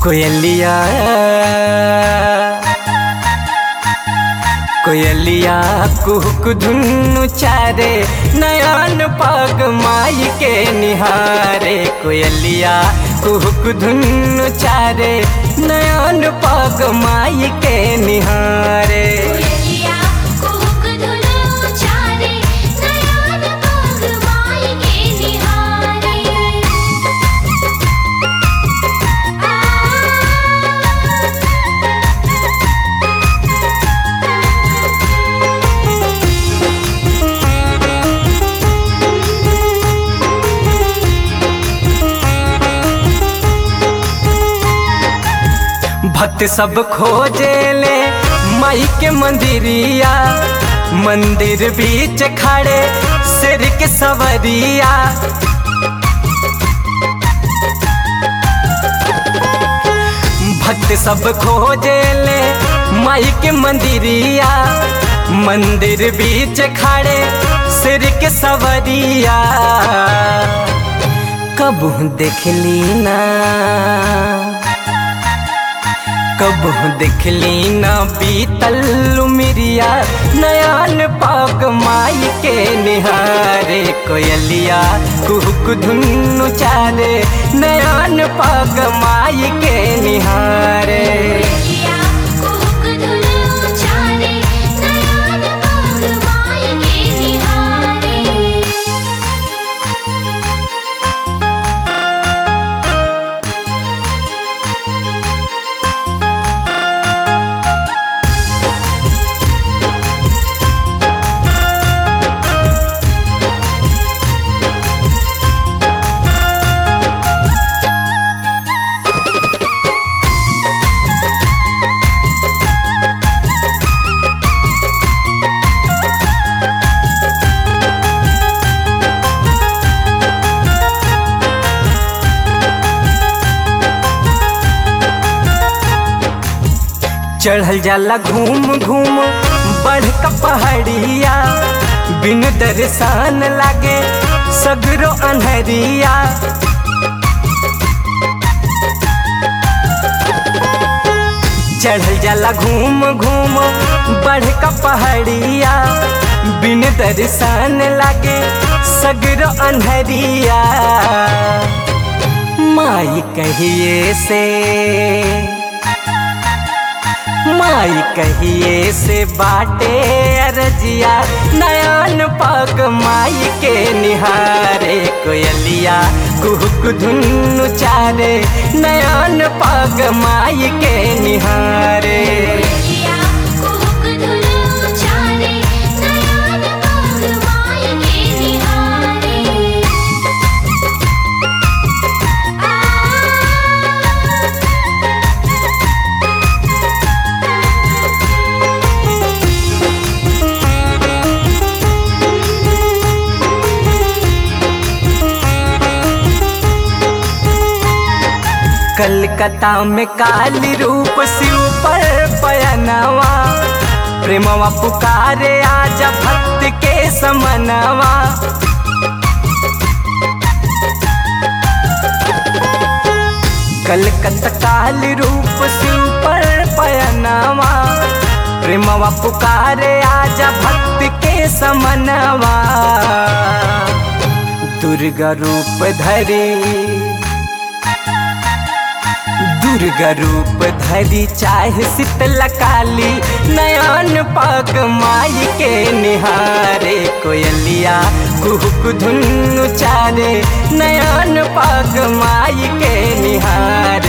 कोयलिया कोयलिया कुहक धुनु चारे नयन पग माई के निहारे कोयलिया कुहक धुनु चारे नयन पग माई के निहारे कोयलिया कुहुक धुनु चारे नयन पग माई के निहारे भक्त सब खोजे ले माई के मंदिरिया मंदिर बीच खड़े सिर के सवरिया भक्त सब खोजे ले माई के मंदिरिया मंदिर बीच खड़े सिर के सवरिया कबू देखली ना कबू देखली ना बीतल मिरिया नयन पाक माई के निहारे कोयलिया कुहक धुनु चारे नयन पाक माई के निहारे कोयलिया कुहुक धुनु चारे नयन पग माई के निहारे चढ़ल जाला घूम घूम बढ़ का पहाड़िया बिन दर्शन लागे सगरो अनहरिया चढ़ल जाला घूम घूम बढ़ का पहाड़िया बिन दर्शन लागे सगरो अनहरिया माई कहिए से माई कहिए से बाटे अरजिया नयन पग माई के निहारे कोयलिया कुहक धुनु चारे नयन पग माई के निहारे कोयलिया कुहुक धुनु चारे नयन पग माई के निहारे कलकत्ता में काली रूप शिव पर पयनवा प्रेमवा पुकारे आजा भक्त के समनवा कलकत्ता काली रूप शिव पर पयनवा प्रेमवा पुकारे आजा भक्त के समनवा दुर्गा रूप धरे दुर्गा रूप धरी चाहे शीतला काली नयन पग माई के निहारे कोयलिया कुहक धुनु चारे नयन पग माई के निहारे